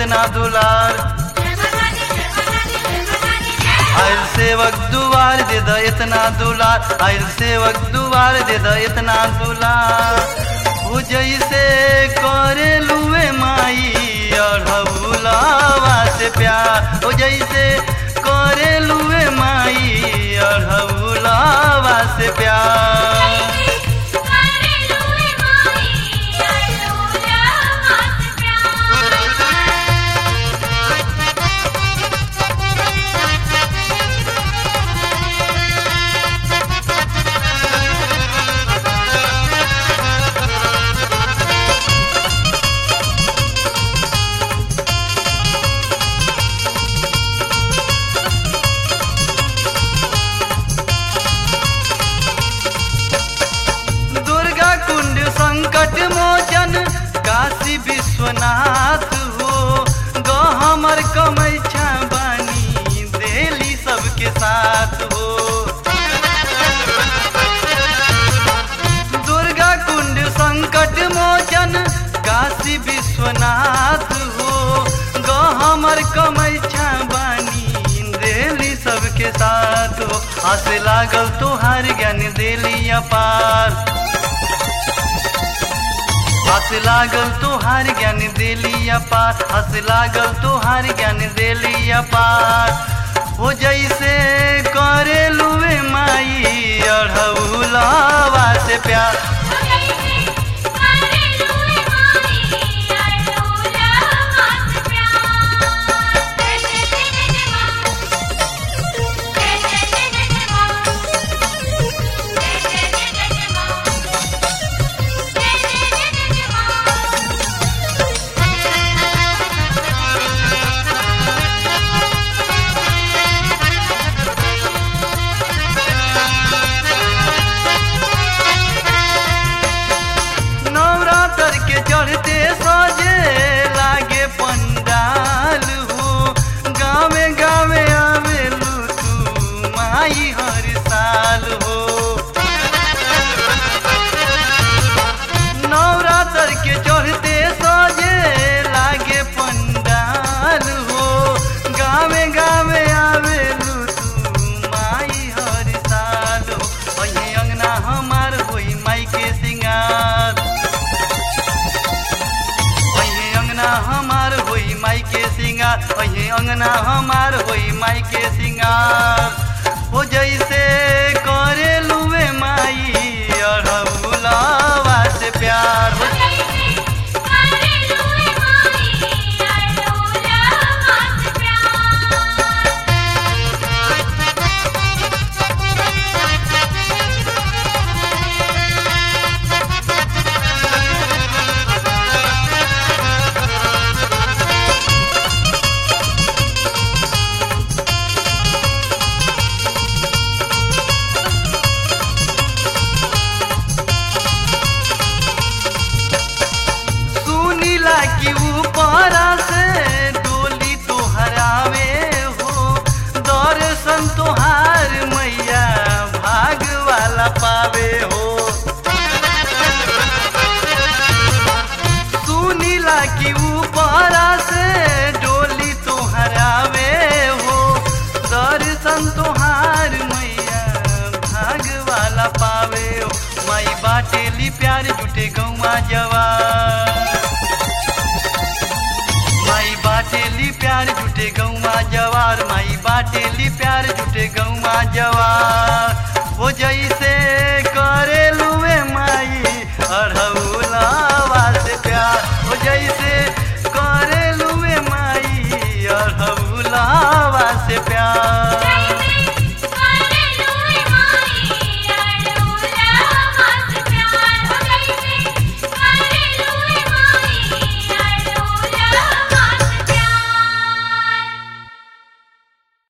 इतना दुलार आयल सेवक दुआर दे द इतना दुलार आयल सेवक दुआर दे द इतना दुलार हो जैसे करे लुए माई अढ़ौलावा से प्यार हो जैसे करे लुए माई अढ़ौलावा से प्यार दुर्गा कुंड संकट मोचन काशी विश्वनाथ हो गो हमर कमैछा बानी देली सबके साथ हो दुर्गा कुंड संकट मोचन काशी विश्वनाथ हो गो हमर कमैछा बानी देली सबके साथ हो हंस लागल तोहार ज्ञान देली अपार हंस लागल तोहार ज्ञान देली अपार हंस लागल तोहार ज्ञान देली अपार हो जैसे करे लुए माई अढ़ौलावा से प्यार नवरात्र के चढ़ते सजे लागे पंडाल हो गावे गावे आवेलू तू माई हर साल हो नवरात्र के चढ़ते सजे लागे पंडाल हो गावे गावे आवेलू तू माई हर साल हो अही अंगना हमार होई माई के सिंगार अही अंगना हमार होई माई के सिंगार अही अंगना हमार होई माई के सिंगार हो जैसे करे लुए माई अढ़ौलावा से प्यार हो सुनीला की ऊपर से डोली तोहरावे हो दर्शन तोहार मैया भाग वाला पावे हो सुनीला की ऊपर से डोली तोहरावे हो दर्शन तोहार मैया भाग वाला पावे हो माई बाटेली प्यार जुटे गौवा जवान माई बाटेली प्यार जुटे गौवा जवार माई बाटे